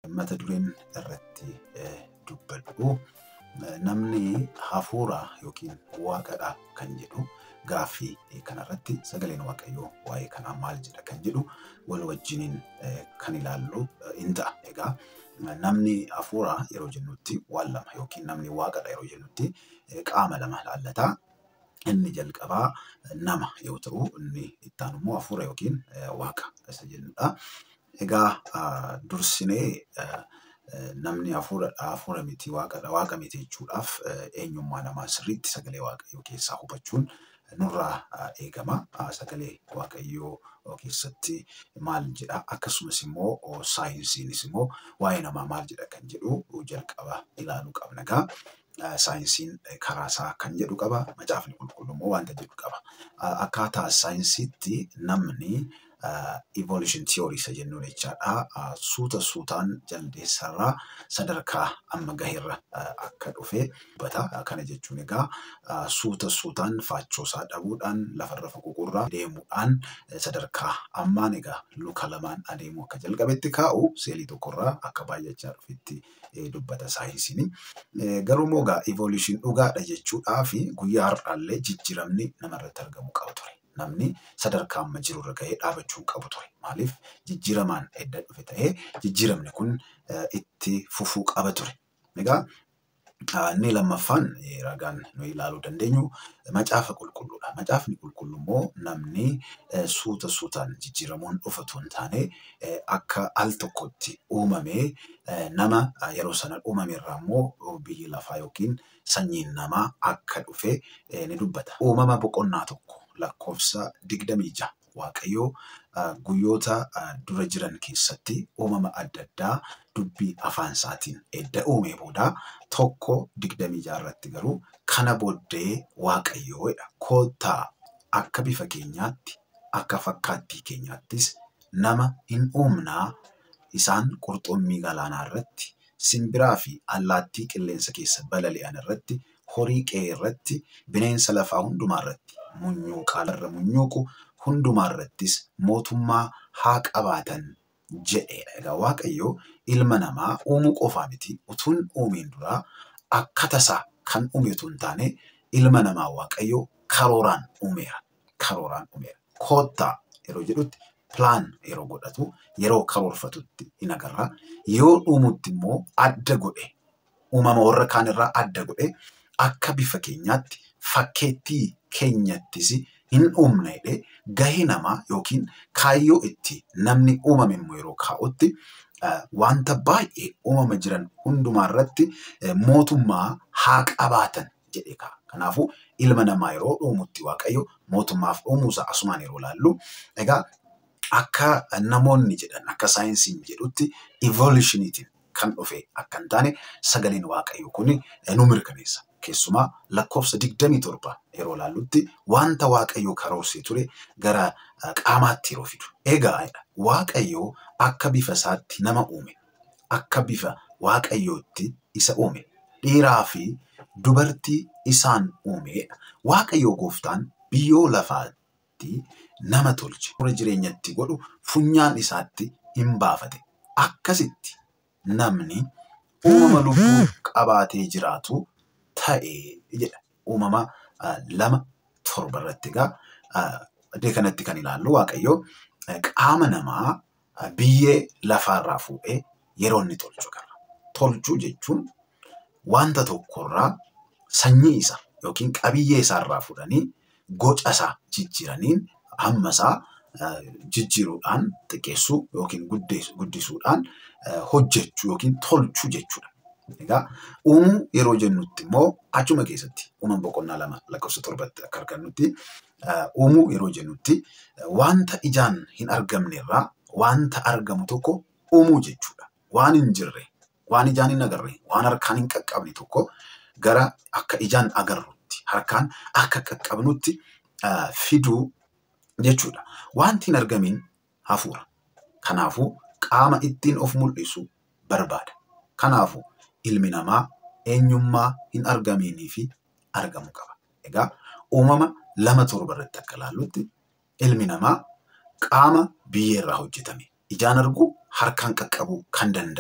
mata dureen irratti dubbadhu namni hafuura yookiin waaqadha kan jedhu gaaffii kanarratti sagaleen waaqayyoo waa'ee kanaa maal jedha kan jedhu wal wajjiniin kan ilaallu in ta'a. Egaa namni hafuura yeroo jennutti waan lama yookiin namni waaqadha yeroo jennutti qaama lama laallataa. Inni jalqabaa nama yoo ta'u, inni itti aanu immoo hafuura yookiin waaqa isa jennudha. Egaa dursinee namni hafuuradha, hafuura miti waaqadha, waaqa miti jechuudhaaf eenyummaa namaa sirriitti sagalee waaqayyoo keessaa hubachuun nurraa eegama. Sagalee waaqayyoo keessatti maal jedha akkasumas immoo saayinsiinis immoo waa'ee namaa maal jedha kan jedhu jalqaba ilaaluu qabna. Egaa saayinsiin karaasaa kan jedhu qaba. Macaafni qulqulluu immoo wanta jedhu qaba. Akkaataa saayinsiitti namni evolution theory isa jennuun jechaadha. Suuta suutaan jaldeessarraa sadarkaa amma gaheerra akka dhufe dubbata. Kana jechuun egaa suuta suutaan faachoosaa dhabuudhaan lafarra foqoqurraa deemuudhaan sadarkaa ammaan egaa luka lamaan adeemuu akka jalqabetti kaa'u seelii tokkorraa akka baay'achaa dhufetti dubbata saayinsiin. Garuu immoo egaa evolution dhugaadha jechuudhaa fi guyyaa har'aallee jijjiiramni namarratti argamu qaba ture. Namni sadarkaa amma jirurra gahee dhaabachuu qabu ture. Maaliif jijjiiramaan edda dhufe ta'ee jijjiiramni kun itti fufuu qaba ture. Egaa inni lammaffaan ragaan nuyi ilaaluu dandeenyu macaafa qulqulluudha. Macaafni qulqulluu immoo namni suuta suutaan jijjiiramuun dhufatu hin taane akka al tokkotti uumamee nama yeroo sana uumame irraa immoo biyyi lafaa yookiin sanyiin namaa akka dhufe ni dubbata. Uumama boqonnaa tokko lakkoofsa digdamii ja'a. Waaqayyoo guyyoota dura jiran keessatti uumama adda addaa dubbii afaan isaatiin edda uumee booda tokko digdamii ja'a irratti garuu kana booddee Waaqayyoodha. Koottaa akka bifa keenyaatti akka fakkaattii keenyaattis nama hin uumnaa isaan qurxummii galaanaa irratti simbiraa fi allaattii qilleensa keessa balali'an irratti horii qe'ee irratti bineensa lafaa hundumaa irratti munyuuqaa irra munyuuqu hundumaa irrattis mootummaa haa qabaatan jedheedha. Egaa Waaqayyo ilma namaa uumuu qofaa miti utuun uumiin duraa akka tasaa kan uume utuu hin taane ilma namaa Waaqayyo karooraan uumeera. Karooraan uumeera. Koottaa yeroo jedhutti pilaan yeroo godhatu yeroo karoorfatutti in agarra. Yoo uumutti immoo adda godhe uumama warra kaan irraa adda godhe akka bifa keenyaatti fakkeettii keenyattis hin uumne jedhee gahee namaa yookiin kaayyoo itti namni uumame immoo yeroo kaa'utti wanta baay'ee uumama jiran hundumaa irratti mootummaa haa qabaatan jedhee kaa'a. Kanaafuu ilma namaa yeroo uumutti Waaqayyo mootummaaf uumuusaa asumaan yeroo laallu egaa akka namoonni jedhan akka saayinsiin jedhutti evolushiniitiin kan dhufe akka hin taane sagaleen Waaqayyo kun nu mirkaneessa. Keessumaa lakkoofsa digdamii torba yeroo laallutti wanta Waaqayyo karoorsee ture gara qaamaatti yeroo fidu. Egaa Waaqayyo akka bifa isaatti nama uume. Akka bifa Waaqayyootti isa uume. Dhiiraa fi dubartii isaan uumedha. Waaqayyo gooftaan biyyoo lafaatti nama tolche. Fuula jireenyatti godhu funyaan isaatti hin baafate. Akkasitti namni uumama lubbuu qabaatee jiraatu ta'e jedha. Uumama lama torba irratti egaa iddoo kanatti kan ilaallu Waaqayyo qaama namaa biyyee lafaarraa fuudhee yeroo inni tolchu agarra. Tolchuu jechuun wanta tokkorraa sanyii isa yookiin qabiyyee isaarraa fudhanii goca isaa jijjiiraniin hamma isaa jijjiiruudhaan xiqqeessuu yookiin guddisuudhaan hojjechuu yookiin tolchuu jechuudha. Egaa uumuu yeroo jennutti immoo achuma keessatti uuman boqonnaa lama lakkoofsa torbatti akka argannutti uumuu yeroo jennutti wanta ijaan hin argamne irraa wanta argamu tokko uumuu jechuudha. Waan hin jirre, waan ijaan hin agarre, waan harkaan hin qaqqabne tokko gara akka ijaan agarrutti, harkaan akka qaqqabnutti fiduu jechuudha. Wanti hin argamin hafuura. Kanaafuu qaama ittiin of mul'isu barbaada. Kanaafuu ilmi namaa eenyummaa hin argaminii fi argamu qaba. Egaa uumama lama torba irratti akka ilaallutti ilmi namaa qaama biyyeerraa hojjetame. Ijaan arguu harkaan qaqqabuu kan danda'amu.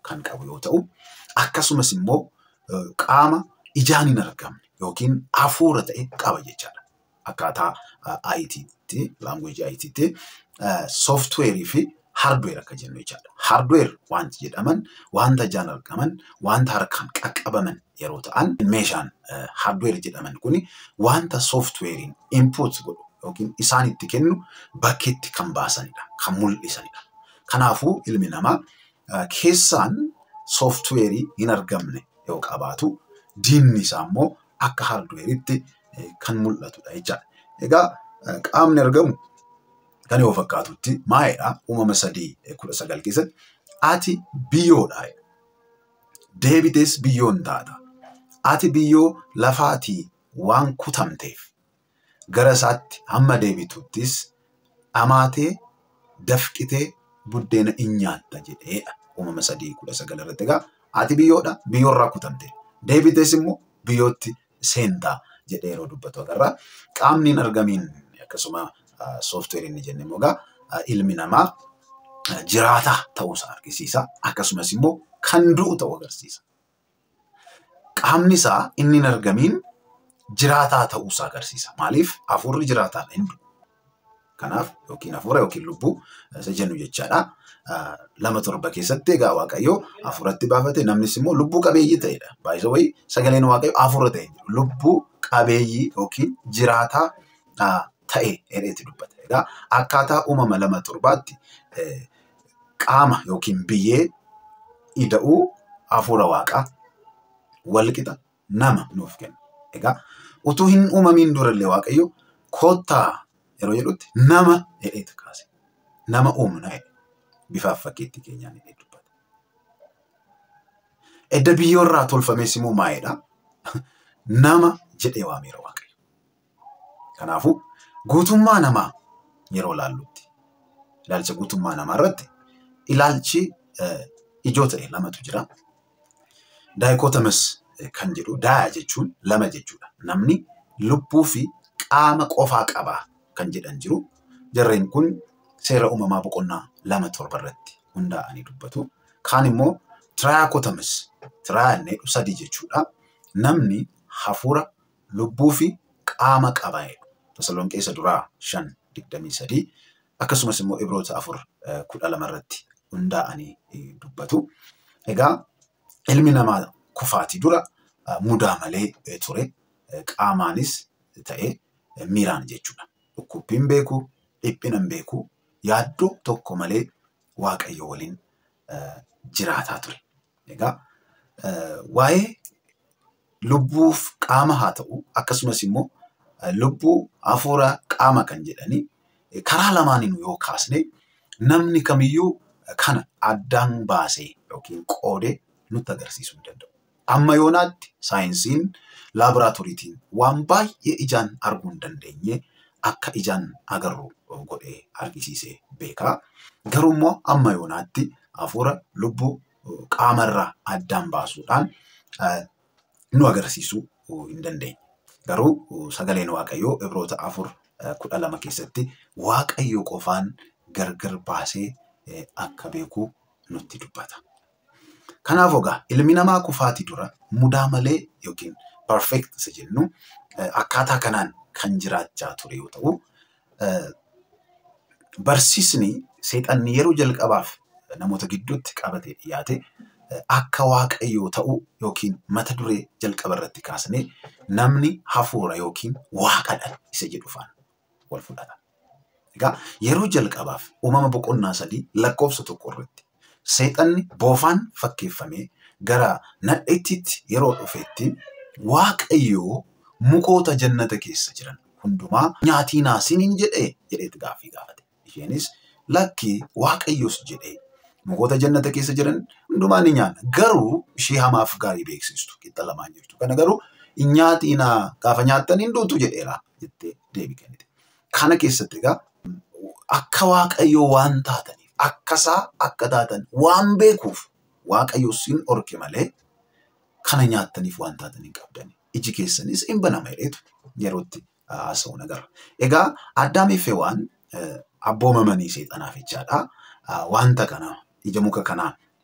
kan qabu yoo ta'u, akkasumas immoo qaama ijaan hin argamne yookiin hafuura ta'e qaba jechaadha. Akkaataa IT'tti, laanguweejii IT'tti sooftuweerii fi haardweer akka jennu jechaadha. Haardweer wanti jedhaman wanta ijaan argaman, wanta harkaan qaqqabaman yeroo ta'an, meeshaan haardweer jedhaman kuni wanta sooftuweeriin input godhu yookiin isaan itti kennu bakkeetti kan baasanidha, kan mul'isanidha. Kanaafuu ilmi namaa keessaan sooftuweerii hin argamne yoo qabaatu diinni isaa immoo akka haardweeritti kan mul'atudha jechaadha. Egaa qaamni argamu kan yoo fakkaatutti maa'eedha uumama sadii kudha sagal keessatti ati biyyoodha. Deebitees biyyoon taata. Ati biyyoo lafaatii waan kutamteef gara isaatti hamma deebituttis amaatee dafqitee buddeena in nyaatta jedheedha. Uumama sadii kudha sagal irratti egaa ati biyyoodha biyyoorraa kutamte deebitees immoo biyyootti seentaa jedhee yeroo dubbatu agarra. Qaamni hin argamiin akkasuma sooftuweerii inni jenne immoo egaa ilmi namaa jiraataa ta'uusaa argisiisa. Akkasumas immoo kan du'u ta'uu agarsiisa. Qaamni isaa inni hin argamiin jiraataa ta'uusaa agarsiisa. Maaliif hafuurri jiraataadha hin du'u. Kanaaf yookiin hafuura yookiin lubbuu isa jennu jechaadha. Lama torba keessatti egaa Waaqayyo hafuuratti baafate namnis immoo lubbuu qabeeyyii ta'edha. Baay'isa wayii sagaleen Waaqayyo hafuura ta'e lubbuu qabeeyyii yookiin jiraataa ta'e jedheetti dubbata. Egaa akkaataa uumama lama torbaatti qaama yookiin biyyee ida'uu hafuura waaqaa walqixa nama nuuf kenna. Egaa utuu hin uumamiin durallee Waaqayyo koottaa yeroo jedhutti nama jedheetu kaase. Nama uumna jedhe. Bifaaf fakkeetti keenyaan jedhee dubbata. Edda biyyoorraa tolfames immoo maa'eedha. Nama jedhee waameera Waaqayyo. Kanaafuu guutummaa namaa yeroo laallutti ilaalcha guutummaa namaa irratti ilaalchi ijoo ta'e lamatu jira. Daayikootamas kan jedhu daaya jechuun lama jechuudha. Namni lubbuu fi qaama qofaa qabaa kan jedhan jiru. Jarreen kun seera uumamaa boqonnaa lama torba irratti hundaa'anii dubbatu. Kaan immoo tiraayaakootamas tiraayannee sadii jechuudha. Namni hafuura lubbuu fi qaama qabaa jedhu. Tasalonqeessa duraa shan digdamii sadii akkasumas immoo ibroota afur kudha lama irratti hundaa'anii dubbatu. Egaa ilmi namaa kufaatii dura mudaa malee ture qaamaanis ta'e miiraan jechuudha. Dhukkubbiin beeku, dhiphinan beeku, yaaddoo tokko malee waaqayyo waliin jiraataa ture. Egaa waa'ee lubbuuf qaama haa ta'u akkasumas immoo lubbuu hafuura qaama kan jedhanii karaa lamaaniin yoo kaasne namni kamiyyuu kana addaan baasee yookiin qoodee nutti agarsiisuu hin danda'u. Amma yoonaatti saayinsiin laaboraatooriitiin waan baay'ee ijaan arguu hin dandeenye akka ijaan agarru godhee argisiisee beeka. Garuu immoo amma yoonaatti hafuura lubbuu qaamarraa addaan baasuudhaan nu agarsiisuu hin dandeenye. Garuu sagaleen Waaqayyoo Ibroota afur kudha lama keessatti Waaqayyo qofaan gargar baasee akka beeku nutti dubbata. Kanaaf egaa ilmi namaa kufaatii dura mudaa malee yookiin perfect isa jennu akkaataa kanaan kan jiraachaa ture yoo ta'u, barsiisni seexanni yeroo jalqabaaf namoota gidduutti qabatee dhiyaate akka waaqayyoo ta'u yookiin mata duree jalqaba irratti kaasnee namni hafuura yookiin waaqadha isa jedhu faana wal fudhata. Egaa yeroo jalqabaaf uumama boqonnaa sadii lakkoofsa tokko irratti seexanni boofaan fakkeeffamee gara nadheettiitti yeroo dhufeetti waaqayyoo mukoota jannata keessa jiran hundumaa nyaatinaa siniin jedhee jedheetti gaaffii gaafate. Isheenis lakkii waaqayyoos jedhee mukoota jannata keessa jiran hundumaa ni nyaanna. Garuu ishee hamaaf gaarii beeksistu qixa lamaan jirtu. Kana garuu hin nyaatinaa gaafa nyaattan hin duutu jedheera jettee deebii kennite. Kana keessatti egaa akka waaqayyoo waan taataniif akkasaa akka taatan waan beekuuf waaqayyo sin orke malee kana nyaattaniif waan taatan hin qabdani. Iji keessanis hin banama jedheetu yerootti haasa'uun agarra. Egaa addaamiif waan abboomamanii seexanaaf jechaadha. Wanta kana ija muka kanaa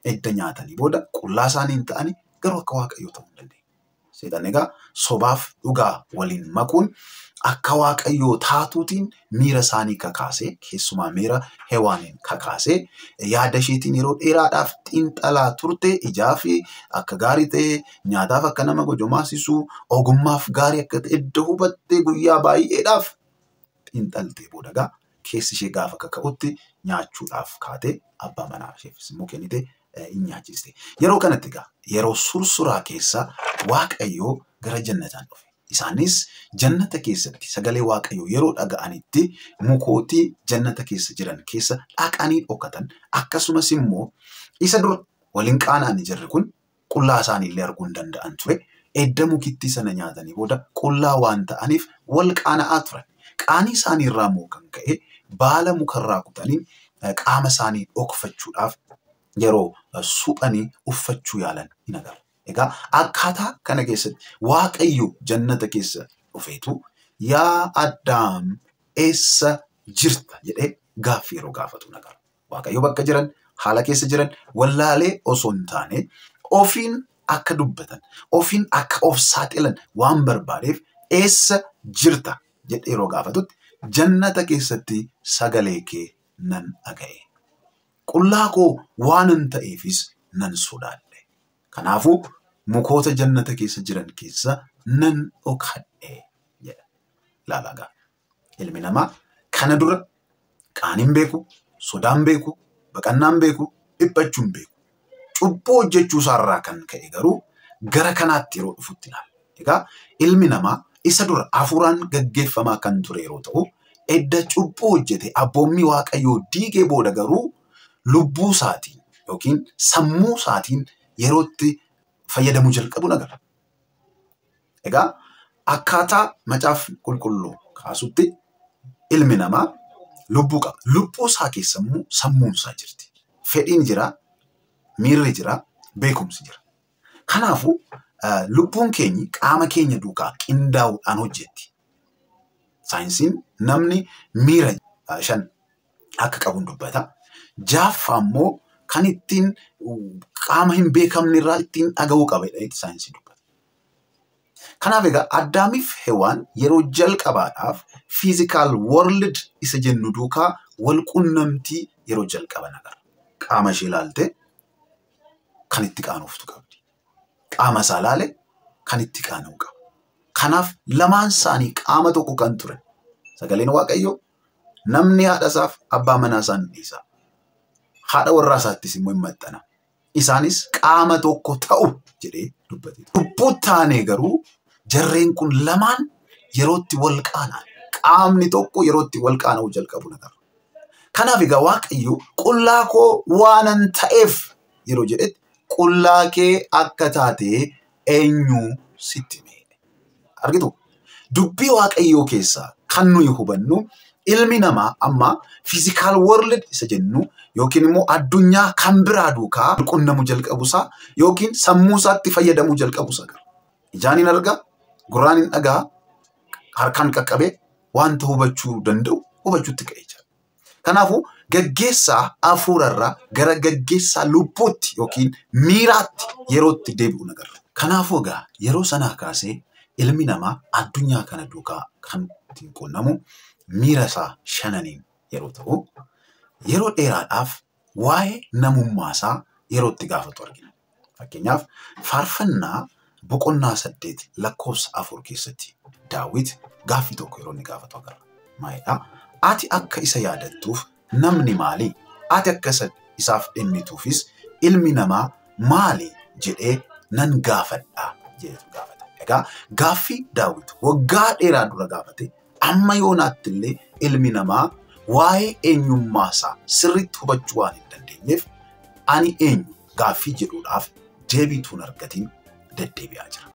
edda nyaatanii booda qullaa isaanii hin ta'ani garuu akka waaqayyoo ta'uu hin dandeenye. Seexanni egaa sobaaf dhugaa waliin makuun akka waaqayyoo taatuutiin miira isaanii kakaasee keessumaa miira hewaaniin kakaasee yaada isheetiin yeroo dheeraadhaaf xiinxalaa turte ijaa fi akka gaarii ta'e nyaataaf akka nama gojomaasisuu ogummaaf gaarii akka ta'e edda hubattee guyyaa baay'eedhaaf xiinxaltee booda egaa keessi ishee gaafa kaka'utti nyaachuudhaaf kaatee abbaa manaa isheefis immoo kennite hin nyaachiste. Yeroo kanatti egaa yeroo sursuraa keessa waaqayyoo gara jannataan dhufe. Isaanis jannata keessatti sagalee waaqayyoo yeroo dhaga'anitti mukootii jannata keessa jiran keessa dhaqanii dhokatan akkasumas immoo isa dura waliin qaana'anii jirri kun qullaa isaaniillee arguu hin danda'an ture. Edda mukittii sana nyaatanii booda qullaa waan ta'aniif wal qaana'aa turan. Qaanii isaanii irraa immoo kan ka'e baala mukarraa kutanii qaama isaanii dhokfachuudhaaf yeroo suphanii uffachuu yaalan hin agarra. Egaa akkaataa kana keessatti waaqayyo jannata keessa dhufeetu yaa addaam eessa jirta jedhee gaaffii yeroo gaafatu hin agarra. Waaqayyo bakka jiran haala keessa jiran wallaalee osoo hin taane ofiin akka dubbatan ofiin akka of saaxilan waan barbaadeef eessa jirta jedhee yeroo gaafatutti jannata keessatti sagalee kee nan dhaga'e. Qullaa koo waanan ta'eefis nan sodaadhe. Kanaafuu mukoota jannata keessa jiran keessa nan dhokadhe jedha. Ilaalaa ilmi namaa kana dura qaaniin beeku, sodaan beeku, baqannaan beeku, dhiphachuun beeku. Cubbuu hojjechuu isaarraa kan ka'e garuu gara kanaatti yeroo dhufutti ilaala. Egaa ilmi namaa isa dura hafuuraan gaggeeffamaa kan ture yeroo ta'u, edda cubbuu hojjete abboommii waaqayyoo diigee booda garuu lubbuu isaatiin yookiin sammuu isaatiin yerootti fayyadamuu jalqabu agarra. Egaa akkaataa macaaf qulqulluu kaasutti ilmi namaa lubbuu qaba. Lubbuu isaa keessa immoo sammuun isaa jirti. Fedhiin jira, miirri jira, beekumsi jira. Kanaafuu lubbuun keenyi qaama keenya duukaa qindaa'uudhaan hojjetti. Saayinsiin namni miira shan akka qabu dubbata. Jaaffaa immoo kan ittiin qaama hin beekamne irraa ittiin dhaga'uu qaba jedhanii saayinsii dubbata. Kanaaf egaa addaamiif hewaan yeroo jalqabaadhaaf fiizikaal world isa jennu duukaa wal qunnamtii yeroo jalqaban agarra. Qaama ishee ilaaltee kan itti qaanoftu qabdi. Qaama isaa ilaale kan itti qaana'u qaba. Kanaaf lamaan isaanii qaama tokko kan turan. Sagaleen Waaqayyoo namni haadha isaaf abbaa manaa isaa ni dhiisa. Haadha warraa isaattis immoo hin maxxana. Isaanis qaama tokko ta'u jedhee dubbate. Lubbuu taanee garuu jarreen kun lamaan yerootti wal qaana'an. Qaamni tokko yerootti wal qaana'uu jalqabu agarra. Kanaaf egaa Waaqayyo qullaa koo waanan ta'eef yeroo jedhetti qullaa kee akka taatee eenyu sitti hime. Argitu? Dubbii Waaqayyoo keessaa kan nuyi hubannu ilmi namaa amma fiizikaal world isa jennu yookiin immoo addunyaa kan biraa duukaa qunnamuu jalqabusaa yookiin sammuu isaatti fayyadamuu jalqabusaa qaba. Ijaan hin argaa, gurraan hin dhagaa, harkaan qaqqabee wanta hubachuu danda'u hubachuutti ka'ee jira. Kanaafuu gaggeessaa hafuurarraa gara gaggeessaa lubbuutti yookiin miiraatti yerootti deebi'u agarra. Kanaafuu egaa yeroo sanaa kaasee ilmi namaa addunyaa kana duukaa kan ittiin qunnamu miira isaa shananiin yeroo ta'u, yeroo dheeraadhaaf waa'ee namummaa isaa yeroo itti gaafatu argina. Fakkeenyaaf faarfannaa boqonnaa saddeet lakkoofsa afur keessatti daawit gaaffii tokko yeroo inni gaafatu agarra. Maalidhaa? Ati akka isa yaadattuuf namni maali? Ati akka isaaf dhimmituufis ilmi namaa maali jedhee nan gaafadhaa jedhetu gaafata. Egaa gaaffii daawit waggaa dheeraa dura gaafate amma yoonaatti illee ilmi namaa waa'ee eenyummaa isaa sirriitti hubachuu waan hin dandeenyeef ani eenyu gaaffii jedhuudhaaf deebii tuun argatiin deddeebi'aa jira.